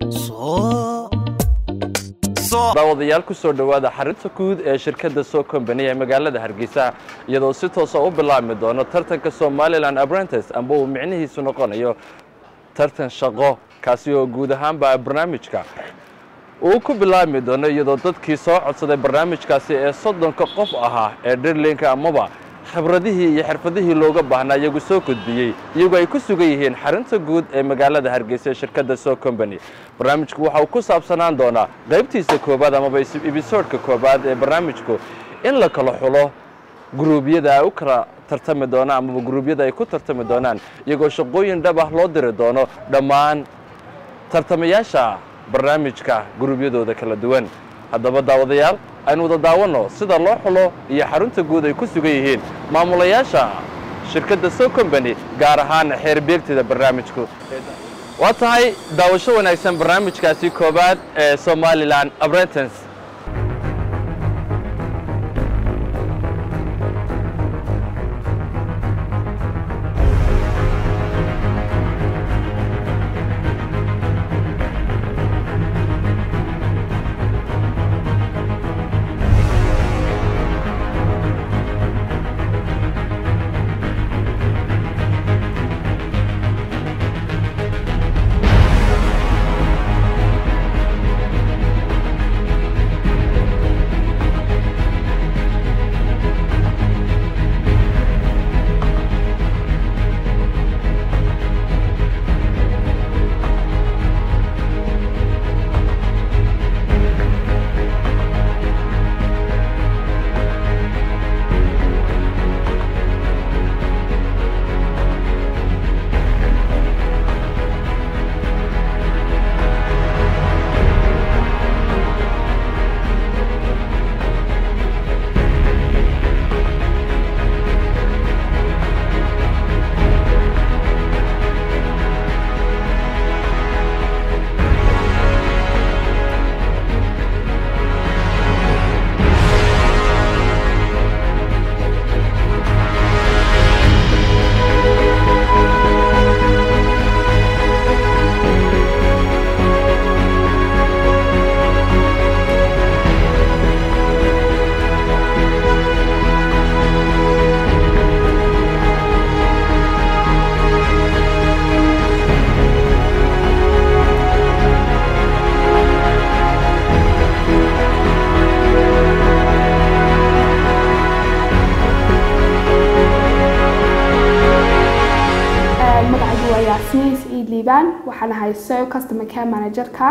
daawadayaal ku soo dhowaada xarinta guud ee shirkadda soo kombani ee magaalada hargeysa iyadoo si toosa u bilaabmi doono tartanka somalilan apprentice amba uu micnihiisu noqonayo tartan shaqo kaasi oo guud ahaanba barnaamijka uu ku bilaabmi doono iyadoo dadkii soo codsaday barnaamijkaasi ee soddonka qof ahaa ee dhirlinka amaba khibradihii iyo xirfadihii looga baahnaa iyagu soo gudbiyey iyagoo ay ku sugan yihiin xarinta guud ee magaalada hargeysa ee shirkadda soo combany barnaamijku waxa uu ku saabsanaan doonaa qaybtiisa koowaad amaba ebisoodhka koowaad ee barnaamijku in la kala xulo guruubyada ay u kala tartami doonaan amaba guruubyada ay ku tartami doonaan iyagoo shaqooyin dhab ah loo diri doono dhammaan tartamayaasha barnaamijka guruubyadooda kala duwan haddaba daawadayaal aynu wada daawanno sida loo xulo iyo xarunta guud ay ku sugan yihiin maamulayaasha shirkadda so combany gaar ahaan xeer beegtida barnaamijku waa tahay daawasho wanaagsan barnaamijkaasi koowaad ee somalilan abrentance magacaygu waa yaasmiin saciid liibaan waxaan ahay so customer care managerka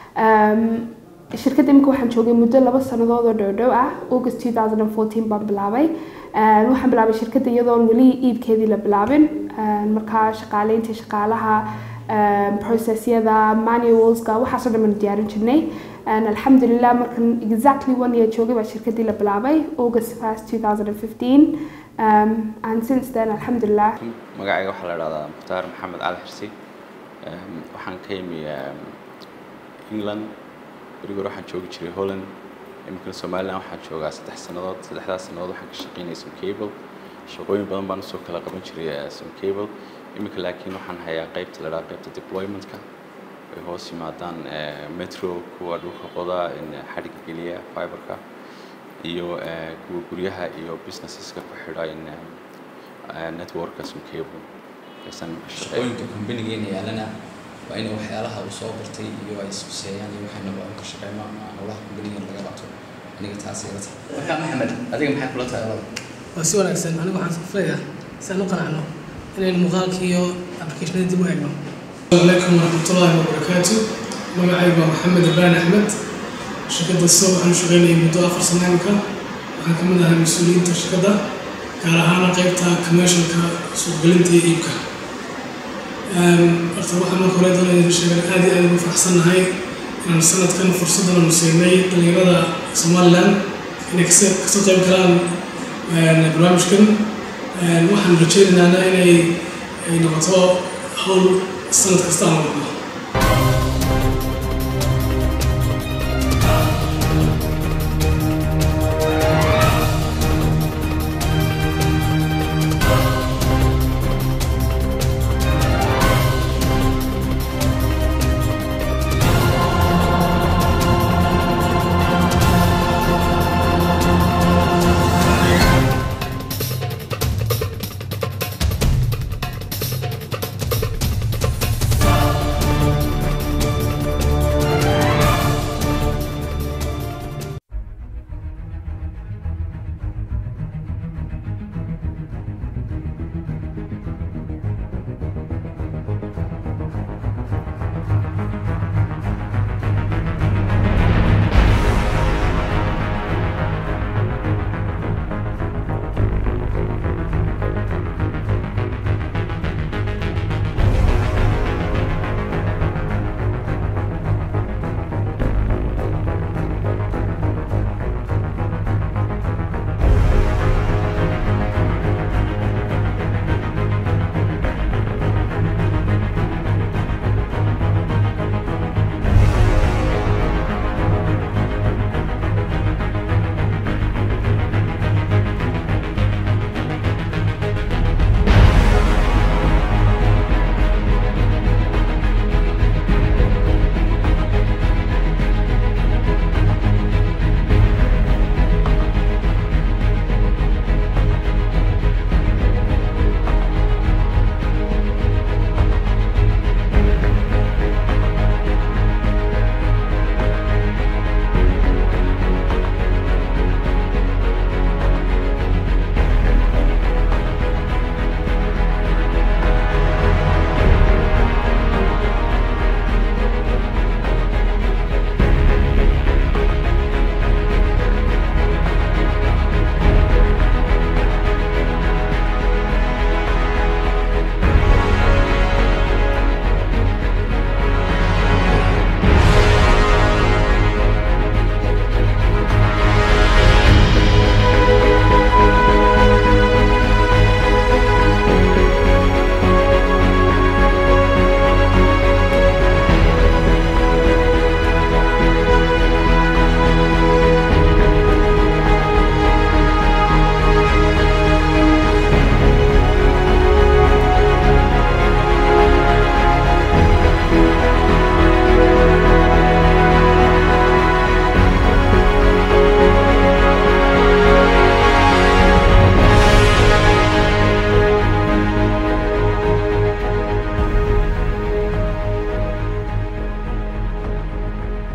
shirkadda imika waxaan joogay muddo laba sannadood oo dhowdhow ah august 2014 baan bilaabay waxaan bilaabay shirkadda iyadoon weli iibkeedii la bilaabin markaa shaqaaleyntii shaqaalaha processyada manualska waxaasoo dhan baan diyaarin jirnay alxamdulilah markan exactly one year joogay baa shirkaddii la bilaabay august 1st 2015 um, and since then alxamdulilah magacayga waxaa la dhahdaa mukhtaar maxamed cali xirsi waxaan ka yimi england berigor waxaan joogi jiray holland iminkana somaliland waxaan joogaa saddex sannadood saddexdaas sannadood waxaan ka shaqaynaya some cable shaqooyin badan baan usoo kala qaban jiray some cable iminka laakiin waxaan hayaa qaybta la dhaha qaybta deploymentka ay hoos yimaadaan metro kuwa dhulka qoda xadhigga geliya fiberka iyo kuwa guryaha iyo businesseska ku xidha in networka some cable aysan shaqooyinka kompanigeena yaalana waa inay waxyaalaha uu soo bartay iyo ay iskuseeyaan iyo waxay naba ka shaqeyno ama howlaha kompanigeena laga qabto aniga taas ila tahay marka maxamed adiga maxay kula tahay olada waa si wanaagsan anigu waxaan safrayaa si aan u qanacno inaynu muuqaalka iyo applicationada dib u eegno عليكم ورحمة الله وبركاته magacaygu waa maxamed ibraan axmed shirkadda so waxaan shaqaynayay muddo afar sano imika waxaan ka mid ahay mas-uuliyiinta shirkadda gaar ahaana qaybta commercialka suuqgelinta iyo iibka horta waxaan marka hore doonaya idin sheegan aad iyo aad ugu faraxsannahay inaan sanadkan fursaddan aanu siinay dhalinyarada somaliland inay kasoo kasoo qayb galaan barnaamijkan waxaan rajaynaynaa inay ay noqoto hawl sanad kasta aan wadno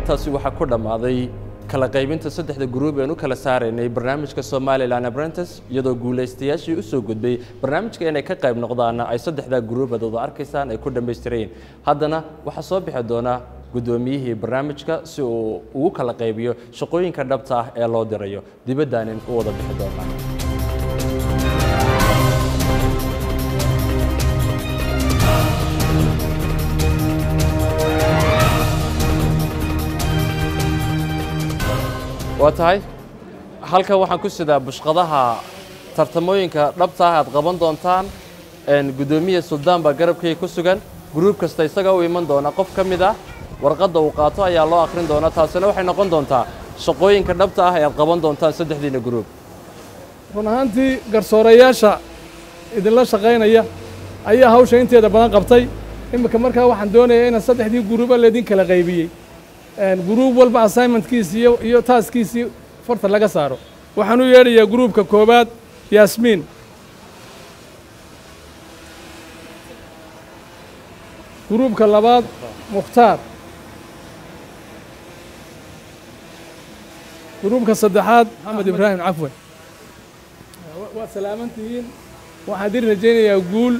intaasi waxaa ku dhammaaday kala qaybinta saddexda gruub ean u kala saaraynay barnaamijka somalilan apprentice iyadoo guulaystayaashii usoo gudbay barnaamijka inay ka qayb noqdaana ay saddexdaa gruubadooda arkaysaan ay ku dhammaystirayeen haddana waxaa soo bixi doona guddoomiyihii barnaamijka si uu ugu kala qaybiyo shaqooyinka dhabta ah ee loo dirayo dibaddaanin u wada bixi doonaa waa tahay halkan waxaan ku sidaa bushqadaha tartamooyinka dhabta ah aad qaban doontaan guddoomiya suldaan baa garabkayga ku sugan gruub kasta isaga u iman doona qof ka mid ah warqadda uu qaato ayaa loo akhrin doonaa taasina waxay noqon doontaa shaqooyinka dhabta ah ee aad qaban doontaan saddexdiina gruub run ahaantii garsoorayaasha idinla shaqaynaya ayaa hawsha inteeda badan qabtay iminka markaa waxaan doonayaa inaan saddexdii guruuba laydin kala qaybiyey guruub walba assignmentkiisi iyo iyo taaskiisii farta laga saaro waxaan u yeedhayaa gruubka koowaad yaasmiin gruubka labaad mukhtaar gruubka saddexaad maxamed ibraahim cafwan waad salaaman tihiin waxaan idin rajaynayaa guul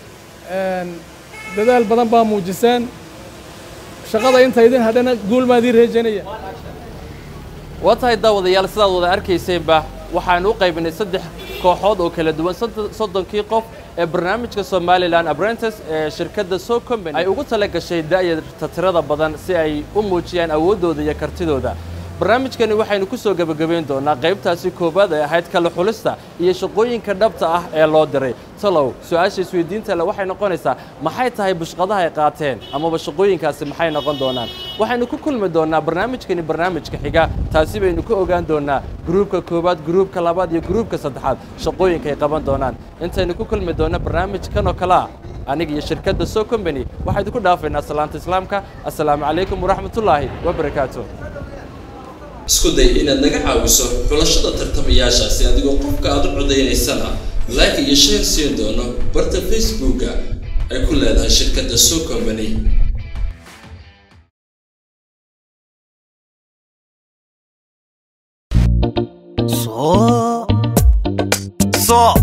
dadaal badan baa muujiseen shaqada inta idin hadhana guul baa idin rajaynaya waa tahay daawadayaal sidaad wada arkayseenba waxaan u qaybinay saddex kooxood oo kala duwan soddonkii qof ee barnaamijka somalilan apprentice ee shirkadda so company ay ugu tala gashay da'yarta tirada badan si ay u muujiyaan awooddooda iyo kartidooda barnaamijkani waxaynu ku soo gebagabayn doonaa qaybtaasi koowaad ee ahayd kala xulista iyo shaqooyinka dhabta ah ee loo diray talow su-aasha isweydiinta le waxay noqonaysaa maxay tahay bushqadaha ay qaateen amaba shaqooyinkaasi maxay noqon doonaan waxaynu ku kulmi doonaa barnaamijkani barnaamijka xiga taasi baynu ka ogaan doonaa gruubka koowaad gruubka labaad iyo gruubka saddexaad shaqooyinka ay qaban doonaan intaynu ku kulmi doona barnaamijkan oo kale ah aniga iyo shirkadda so company waxaa idinku dhaafaynaa salaanta islaamka assalaamu calaykum waraxmatullaahi wabarakaatu isku day inaad naga caawiso xulashada tartamayaashaasi adigoo qofka aad u codaynaysana like iyo share siin doono barta facebooka ay ku leedahay shirkadda so company so so